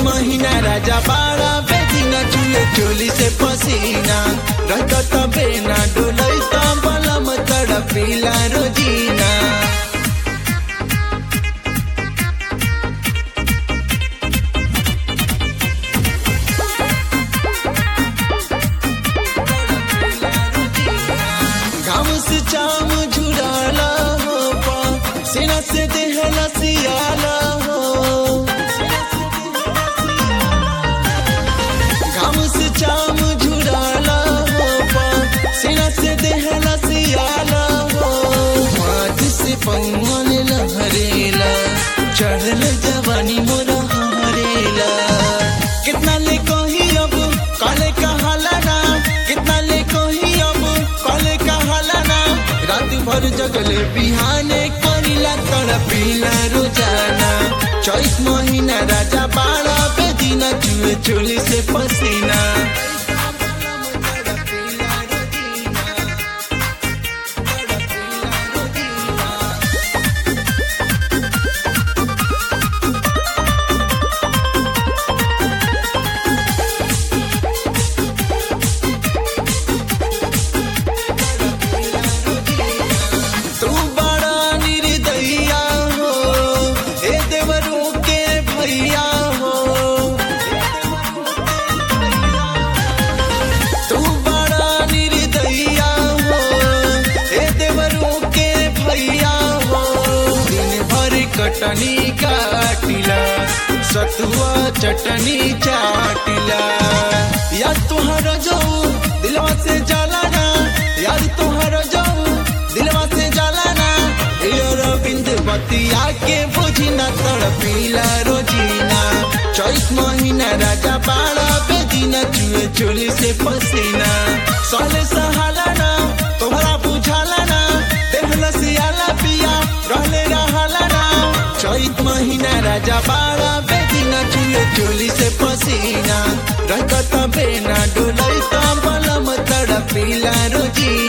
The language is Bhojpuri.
महीना राजा बाड़ा बेदिना चुए चोली से पसीना रहत बेना डोलई त बलम तड़पीला रोजीना घाम से चाम झुराला हो पा सेना से देहला सियाला हो घाम से चाम झुराला हो पा सेना से देहला सियाला हो हाथ से पंगन लहरेला चढ़ल जवानी मोरा हरेला कितना ले कही अब काले कहाला ना कितना ले कही अब काले कहाला ना रात भर जगले बिहाने करिला तड़पीला रोजाना चौथ महीना राजा बाड़ा बेदिना चुए चोली से पसीना तू बड़ा निर्दया हो ए देवरू के भैया हो तू बड़ा निर्दया हो ए देवरू के भैया हो दिन भर कटनी काटिला सतुआ चटनी चाटिला याद तुहर जाऊ दिलवा से जाला ना याद तुहर जाऊ दिलवा से जाला ना यार बिंद बतिया के बुझी ना तड़पीला रोजीना चौथ महीना राजा बाड़ा बेदीना चुए चोली से पसीना साले सहाला ना तुम्हारा बुझाला ना देहला सियाला पिया रहले रहाला ना चैत महीना राजा बाड़ा बेदीना चुए चोली से पसीना रखत बेना डोलई त बलम तड़पीला रोजीना